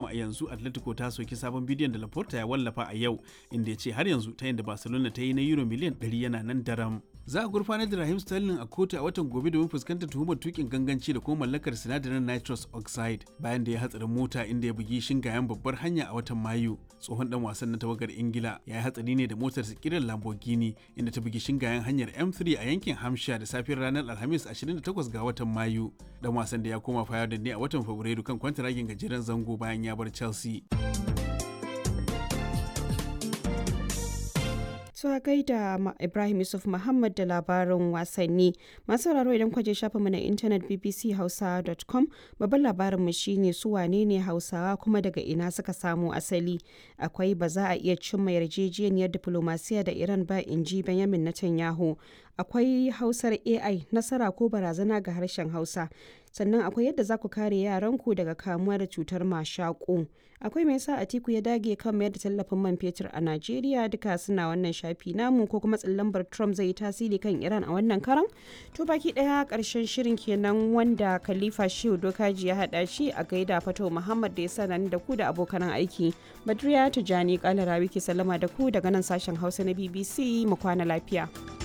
kuma a yanzu atletico ta soki sabon bidiyon da laporta ya wallafa a yau inda ya ce har yanzu ta yadda barcelona ta yi na euro miliyan 100 yana nan daram za a gurfanar da rahim sterling a kotu a watan gobe domin fuskantar tuhumar tukin ganganci da kuma mallakar sinadarin nitrous oxide bayan da ya hatsarin mota inda ya bugi shingayen babbar hanya a watan mayu tsohon dan wasan na tawagar ingila ya yi hatsari ne da motar sikirar lamborghini inda ta bugi shingayen hanyar m3 a yankin hampshire da safiyar ranar alhamis 28 ga watan mayu dan wasan da ya koma fayar da ne a watan fabrairu kan kwantaragin gajeren zango bayan ya bar chelsea Tuwa gaida Ibrahim Yusuf Muhammad da labarin wasanni. Masu sauraro idan kwaje shafinmu na intanet bbchausa.com babban labarinmu shine su wane ne Hausawa kuma daga ina suka samu asali. Akwai ba za a iya cimma yarjejeniyar diplomasiya da Iran ba in ji Benjamin Netanyahu. Akwai Hausar AI nasara ko barazana ga harshen Hausa. sannan akwai yadda za ku kare yaranku daga kamuwa da cutar mashaƙo akwai mai sa atiku ya dage kan mayar da tallafin man fetur a najeriya duka suna wannan shafi namu ko kuma tsallambar trump zai yi tasiri kan iran a wannan karan to baki daya karshen shirin kenan wanda khalifa shehu dokaji ya hada shi a gaida fato muhammad da ya sanar da ku da abokan aiki badriya tijani kala rawi ke sallama da ku daga nan sashen hausa na bbc mu kwana lafiya